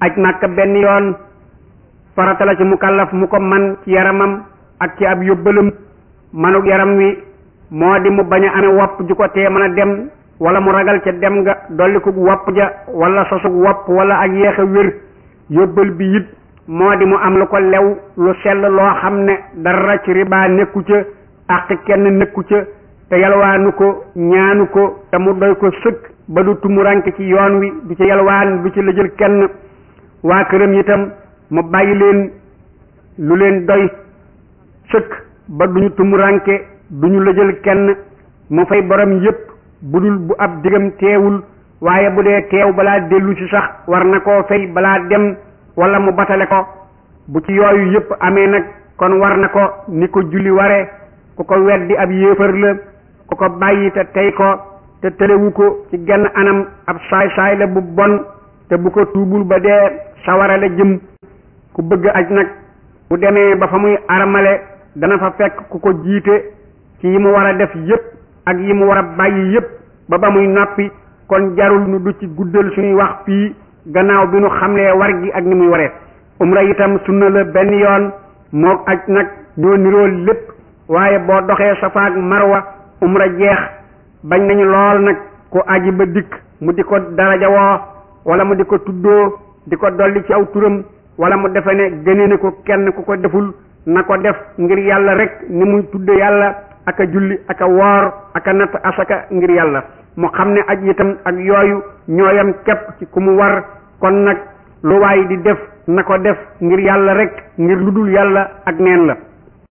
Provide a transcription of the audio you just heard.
aj màkka benn yoon farata la ci mukallaf mu ko man ci yaramam ak ci ab yóbbalam manuk yaram wi moo di mu bañ a amee wopp ju ko tee mën a dem wala mu ragal ca dem nga dolli ko wopp ja wala sosug wopp wala ak yéex a wér yóbbal bi it moo di mu am lu ko lew lu sell loo xam ne dara ci riba nekku ca àq kenn nekku ca te yalwaanu ko ñaanu ko te mu doy ko sëkk ba du tumuranke ci yoon wi du ci yalwaan du ci lëjël kenn waa këram itam mu bàyyi leen lu leen doy sëkk ba duñu tumuranke duñu lëjël kenn mu fay borom yépp bu dul bu ab digam teewul waaye bu dee teew balaa dellu ci sax war na koo fay balaa dem wala mu batale ko bu ci yooyu yépp amee nag kon war na ko ni ko julli ware ku ko weddi ab yéefar la ku ko bàyyi te tey ko te tëlewu ko ci genn anam ab saay-saay la bu bon te bu ko tuubul ba dee sawara la jëm ku bëgg aj nag bu demee ba fa muy armale dana fa fekk ku ko jiite ci yi mu war a def yépp ak yi mu war a bàyyi yépp ba ba muy noppi kon jarul nu du ci guddal suñuy wax fii gannaaw bi nu xamlee war gi ak ni muy waree umra itam sunna la benn yoon mook aj nag ñoo niroo lépp waaye boo doxee safa ak marwa umra jeex bañ nañu lool nag ku aji ba dikk mu di ko daraja woo wala mu di ko tuddoo di ko dolli ci aw turam wala mu defe ne gënee ne ko kenn ku ko deful na ko def ngir yàlla rek ni muy tudde yàlla ak a julli ak a woor ak a natt asaka ngir yàlla mu xam ne aj itam ak yooyu ñooyam képp ci ku mu war kon nag lu waay di def na ko def ngir yàlla rek ngir lu dul yàlla ak neen la